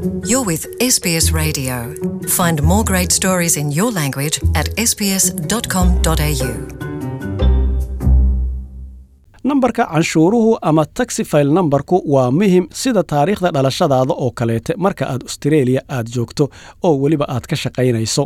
You're with SBS Radio. Find more great stories in your language at sbs.com.au. nambarka canshuuruhu ama taxifile nambarku waa muhim sida taariikhda dhalashadaada oo kaleete marka aad astareeliya aad joogto oo weliba aad ka shaqaynayso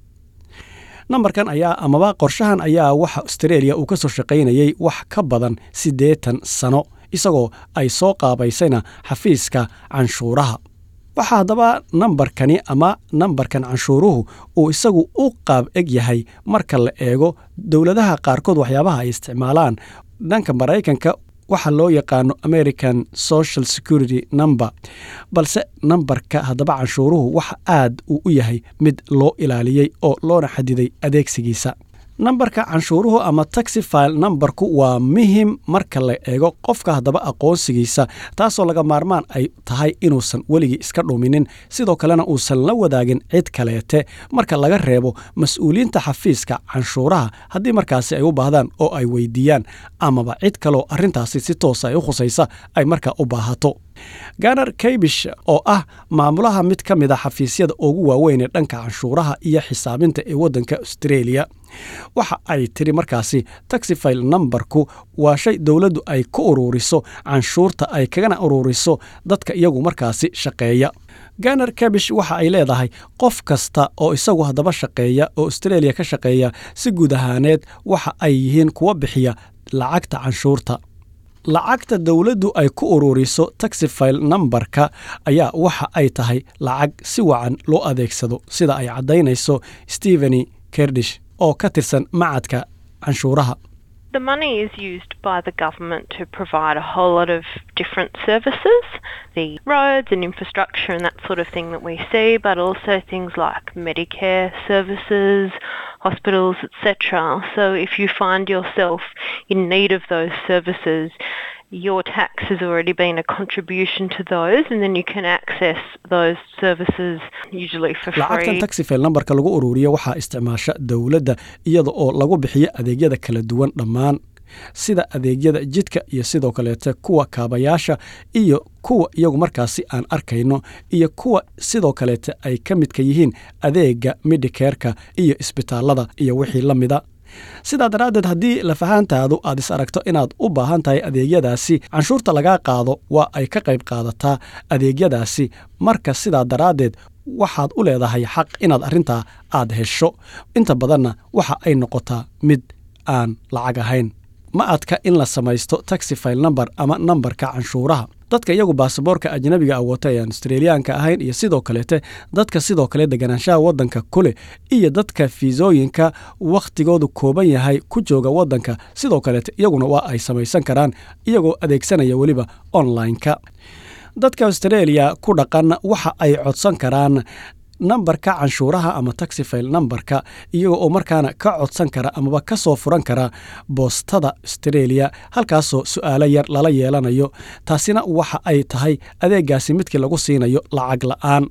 nambarkan ayaa amaba qorshahan ayaa waxa astareeliya uu ka soo shaqaynayay wax ka badan siddeetan sano isagoo ay soo qaabaysayna xafiiska canshuuraha waxaa haddaba nambarkani ama nambarkan canshuuruhu uu isagu u qaab eg yahay marka la eego dowladaha qaarkood waxyaabaha ay isticmaalaan dhanka maraykanka waxa loo yaqaano american social security number balse nambarka haddaba canshuuruhu waxa aad uu u yahay mid loo ilaaliyey oo loona xadiday adeegsigiisa nambarka canshuuruhu ama taxifile nambarku waa muhim marka la eego qofka haddaba aqoonsigiisa taasoo laga maarmaan ay tahay inuusan weligii iska dhuminin sidoo kalena uusan la wadaagin cid kaleete marka laga reebo mas-uuliyiinta xafiiska canshuuraha haddii markaasi ay u baahdaan oo ay weydiiyaan amaba cid kaloo arrintaasi si toosa ay u khusaysa ay markaa u baahato ganar kaybish oo ah maamulaha mid ka mid a xafiisyada ugu waaweyn ee dhanka canshuuraha iyo xisaabinta ee waddanka austreeliya waxa ay tiri markaasi taxifile nambarku waa shay dowladdu ay ku ururiso canshuurta ay kagana ururiso dadka iyagu markaasi shaqeeya ganar kabish waxa ay leedahay qof kasta oo isagu haddaba shaqeeya oo austreeliya ka shaqeeya si guud ahaaneed waxa ay yihiin kuwa bixiya lacagta canshuurta lacagta dowladdu ay ku ururiso taxifile nambarka ayaa waxa ay tahay lacag si wacan loo adeegsado sida ay caddaynayso steveni kerdish oo ka tirsan macadka canshuuraha The money is used by the government to provide a whole lot of different services, the roads and infrastructure and that sort of thing that we see, but also things like Medicare services, hospitals, etc. So if you find yourself in need of those services, your tax has already been a contribution to those and then you can access those services usually for lacagtan free. taxifile nambarka lagu ururiyo waxaa isticmaasha dowladda iyada oo lagu bixiyo adeegyada kala duwan dhammaan sida adeegyada jidka iyo sidoo kaleete kuwa kaabayaasha iyo kuwa iyagu markaasi aan arkayno iyo kuwa sidoo kaleete ay ka midka yihiin adeega midikerka iyo isbitaalada iyo wixii la mida sidaa daraaddeed haddii lafahaantaadu aad is aragto inaad u baahan tahay adeegyadaasi canshuurta lagaa qaado waa ay ka qayb qaadataa adeegyadaasi marka sidaa daraaddeed waxaad u leedahay xaq inaad arrintaa aad hesho inta badanna waxa ay noqotaa mid aan lacag ahayn ma adka in la samaysto taxifile number ama nambarka canshuuraha dadka iyagu baasaboorka ajnabiga ah wata ee aan australiyaanka ahayn iyo sidoo kaleete dadka sidoo kale deganaanshaha waddanka kule iyo dadka fiisooyinka wakhtigoodu kooban yahay ku jooga waddanka sidoo kaleete iyaguna waa ay samaysan karaan iyagoo adeegsanaya weliba online-ka dadka australia ku dhaqan waxa ay codsan karaan nambarka canshuuraha ama taxifile nambarka iyaga oo markaana ka codsan kara amaba ka soo furan kara boostada australia halkaasoo su'aalo yar lala yeelanayo taasina waxa ay tahay adeegaasi midkii lagu siinayo lacag la'aan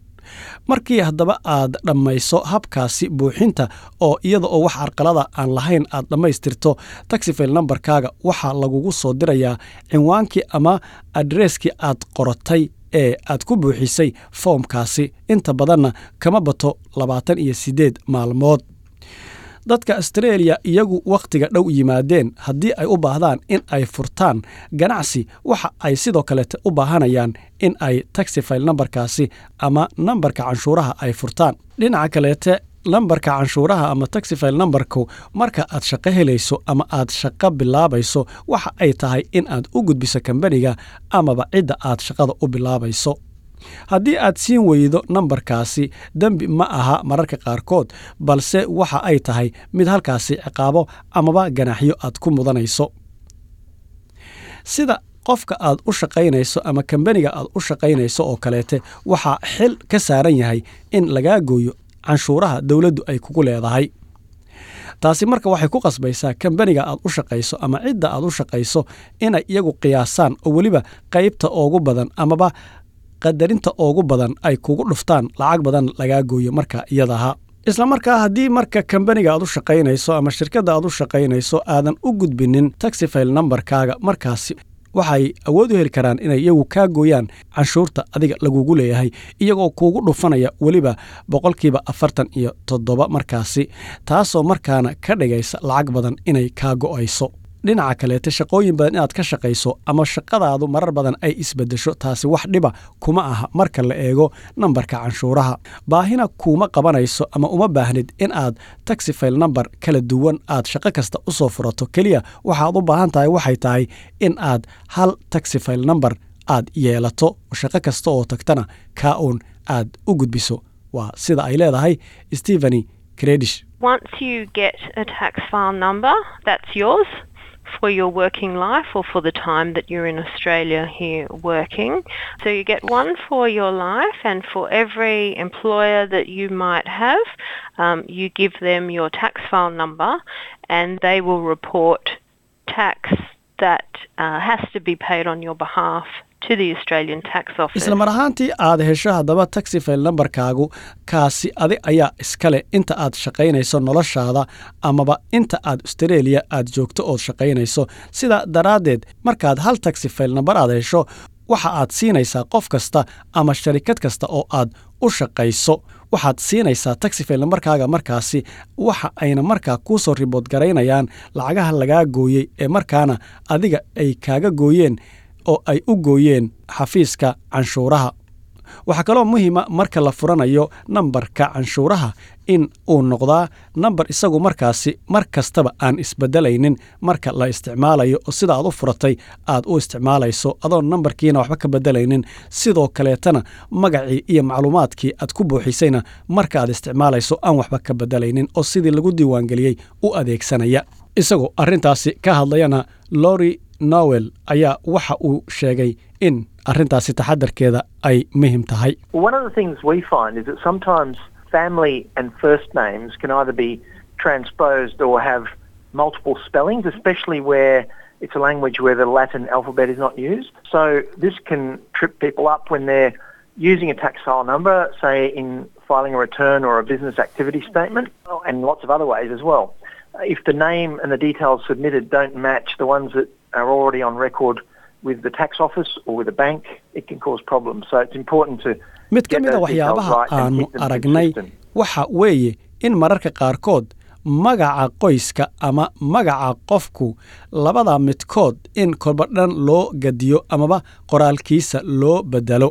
markii haddaba aad dhammayso habkaasi buuxinta oo iyada oo wax arqalada aan lahayn aad dhammaystirto taxifile nambarkaaga waxaa lagugu soo dirayaa cinwaankii ama adreskii aad qoratay ee aad ku buuxisay foomkaasi inta badanna kama bato labaatan iyo siddeed maalmood dadka austreeliya iyagu wakhtiga dhow yimaadeen haddii ay u baahdaan in ay furtaan ganacsi waxa ay sidoo kaleete u baahanayaan in ay taxifile nambarkaasi ama nambarka canshuuraha ay furtaan dhinaca kaleete lambarka canshuuraha ama taxifile nambarku marka aad shaqo helayso ama aad shaqo bilaabayso waxa ay tahay in aad u gudbiso kambaniga amaba cidda aad shaqada u bilaabayso haddii aad siin weydo nambarkaasi dembi ma aha mararka qaarkood balse waxa ay tahay mid halkaasi ciqaabo amaba ganaxyo aad ku mudanayso sida qofka aad u shaqaynayso ama kambaniga aad u shaqaynayso oo kaleete waxaa xil ka saaran yahay in lagaa gooyo canshuuraha dowladdu ay kugu leedahay taasi marka waxay ku qasbaysaa kambaniga aad u shaqayso ama cidda aad u shaqayso inay iyagu qiyaasaan oo weliba qaybta ugu badan amaba qadarinta ugu badan ay kugu dhuftaan lacag badan lagaa gooyo marka iyadaha isla markaa haddii marka kambaniga aad u shaqaynayso ama shirkadda aad u shaqaynayso aadan u gudbinin taxifile nambarkaaga markaasi waxay awood u heli karaan inay iyagu kaa gooyaan canshuurta adiga lagugu leeyahay iyagoo kuugu dhufanaya weliba boqolkiiba afartan iyo toddoba markaasi taasoo markaana ka dhigaysa lacag badan inay kaa go'ayso dhinaca kaleete shaqooyin badan inaad ka shaqayso ama shaqadaadu marar badan ay isbedesho taasi wax dhiba kuma aha marka la eego nambarka canshuuraha baahina kuuma qabanayso ama uma baahnid in aad taxifile namber kala duwan aad shaqo kasta u soo furato keliya waxaad u baahan tahay waxay tahay in aad hal taxifile namber aad yeelato shaqo kasta oo tagtana kaa uun aad u gudbiso waa sida ay leedahay stepheny credish Once you get a tax file number, that's yours for your working life or for the time that you're in Australia here working. So you get one for your life, and for every employer that you might have, um, you give them your tax file number, and they will report tax that uh, has to be paid on your behalf to the Australian Tax Office. isla mar ahaantii aad hesho haddaba taxifile nambarkaagu kaasi adi ayaa iskale inta aad shaqaynayso noloshaada amaba inta aad austareeliya aad joogto ood shaqaynayso sidaa daraaddeed markaad hal taxifile nambar aad hesho waxa aad siinaysaa qof kasta ama sharikad kasta oo aad u shaqayso waxaad siinaysaa taxifile nambarkaaga markaasi waxa ayna markaa kuu soo ribood garaynayaan lacagaha lagaa gooyey ee markaana adiga ay kaaga gooyeen oo ay u gooyeen xafiiska canshuuraha waxaa kaloo muhiima marka la furanayo nambarka canshuuraha in uu noqdaa nambar isagu markaasi mar kastaba aan isbedelaynin marka la isticmaalayo oo sida aad u furatay aad u isticmaalayso adoon nambarkiina waxba ka bedelaynin sidoo kaleetana magacii iyo macluumaadkii aad ku buuxisayna marka aad isticmaalayso aan waxba ka bedelaynin oo sidii lagu diiwaangeliyey u adeegsanaya isagoo arrintaasi ka hadlayana lori nowel ayaa waxa uu sheegay in arrintaasi taxadarkeeda ay muhim tahay Well, one of the things we find is that sometimes family and first names can either be transposed or have multiple spellings, especially where it's a language where the Latin alphabet is not used. So this can trip people up when they're using a tax file number, say in filing a return or a business activity statement, and lots of other ways as well. If the name and the details submitted don't match the ones that are already on record with the tax office or with a bank, it can cause problems. So it's important to mid ka get mida those details waxyaabaha right and aanu keep them aragnay consistent. waxa weeye in mararka qaarkood magaca qoyska ama magaca qofku labada midkood in kolbadhan loo gadiyo amaba qoraalkiisa loo bedelo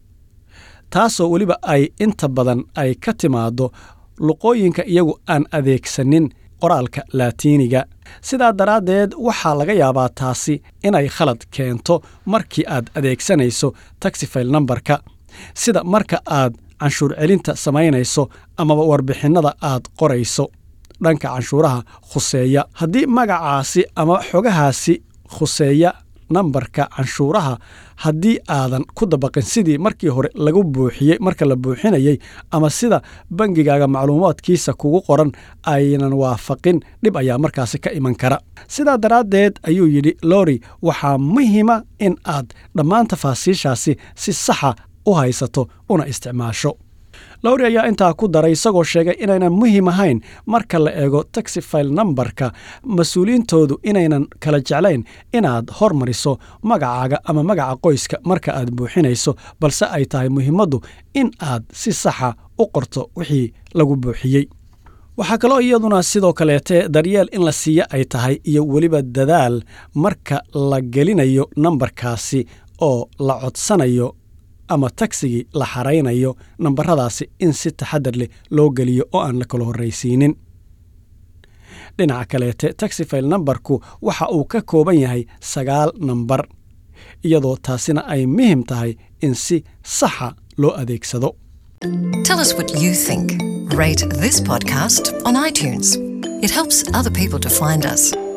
taasoo weliba ay inta badan ay ka timaaddo luqooyinka iyagu aan adeegsanin qoraalka laatiiniga sidaa daraaddeed waxaa laga yaabaa taasi inay khalad keento markii aad adeegsanayso taxifile nambarka sida marka aad canshuur celinta samaynayso amaba warbixinnada aad qorayso dhanka canshuuraha khuseeya haddii magacaasi ama xogahaasi khuseeya nambarka canshuuraha haddii aadan ku dabaqin sidii markii hore lagu buuxiyey marka la buuxinayey ama sida bangigaaga macluumaadkiisa kugu qoran aynan waafaqin dhib ayaa markaasi ka iman kara sidaa daraaddeed ayuu yidhi lori waxaa muhiima in aad dhammaan tafaasiishaasi si saxa u haysato una isticmaasho lowri ayaa intaa ku daray isagoo sheegay inaynan muhiim ahayn marka la eego taxifile nambarka mas-uuliyiintoodu inaynan kala jeclayn inaad hormariso magacaaga ama magaca qoyska marka aad buuxinayso balse ay tahay muhiimaddu in aad si saxa u qorto wixii lagu buuxiyey waxaa kaloo iyaduna sidoo kaleete daryeel in la siiya ay tahay iyo weliba dadaal marka la gelinayo nambarkaasi oo la codsanayo ama tagsigii la xaraynayo nambaradaasi in si taxadar leh loo geliyo oo aan la kala horraysiinin dhinaca kaleete taxifile nambarku waxa uu ka kooban yahay sagaal nambar iyadoo taasina ay muhim tahay in si saxa loo adeegsado Tell us what you think. Rate this podcast on iTunes. It helps other people to find us.